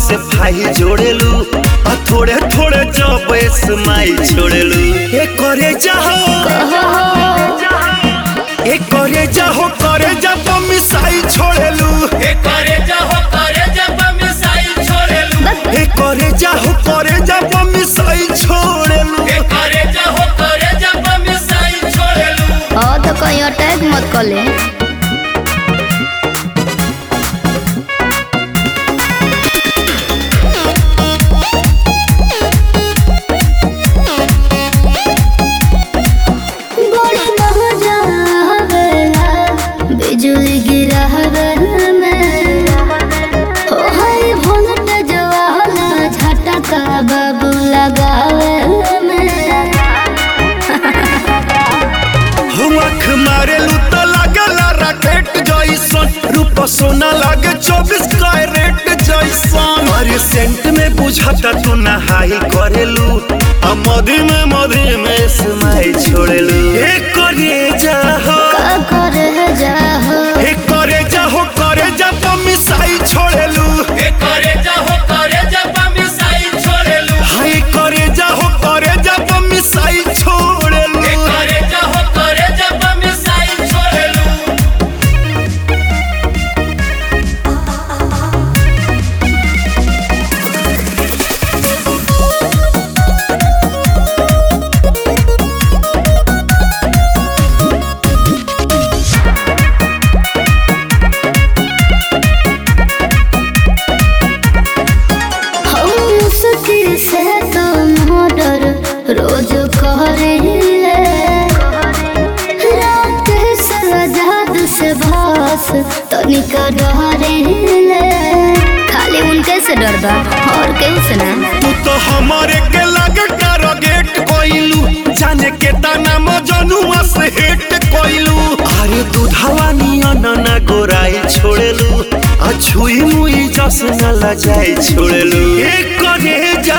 से भाई जोड़ेलू आ थोड़े थोड़े जब स्माइल छोड़ेलू ए करे जाहो ए करे जाहो करे जब मिसाई छोड़ेलू ए करे जाहो करे जब मिसाइल छोड़ेलू ए करे जाहो करे जब मिसाई छोड़ेलू ए करे जाहो करे जब मिसाइल छोड़ेलू हाँ तो कहीं अटैक मत कर ले बड़ी मजा आवेला बिजली गिरावे में हो हाय वोल्टेज वाला झटका बाबू लगावे में हम आँख मारेलू तो लागला रॉकेट जैसन रूप सोना लागे चौबीस कैरेट जैसन अरे सेंट में बुझाता तू नहाई करेलू आ मधी में मधी में स्माइल छोड़ेलू ए करे जाहो का करे जाहो ए करे जाहो करे जा मिसाई छोड़ेलू ए करे जाहो करे जब मिसाइल छोड़ेलू हाय करे जाहो करे जा मिसाई छोड़ेलू ए करे जाहो करे जब मिसाइल छोड़ेलू हम मुश्किल से तो मर्डर रोज करेले रात से आजाद से भास तनिका डरेले खाली उनके से डर बा और केहू से ना तू तो हमारे के लगे टारगेट कोइलू जाने के ताना मजनुआ से हिट कोइलू अरे दूधावा नियन ना गोराई छोड़ेलू आ छुई मुई जस न लजाई छोड़ेलू ए करे जा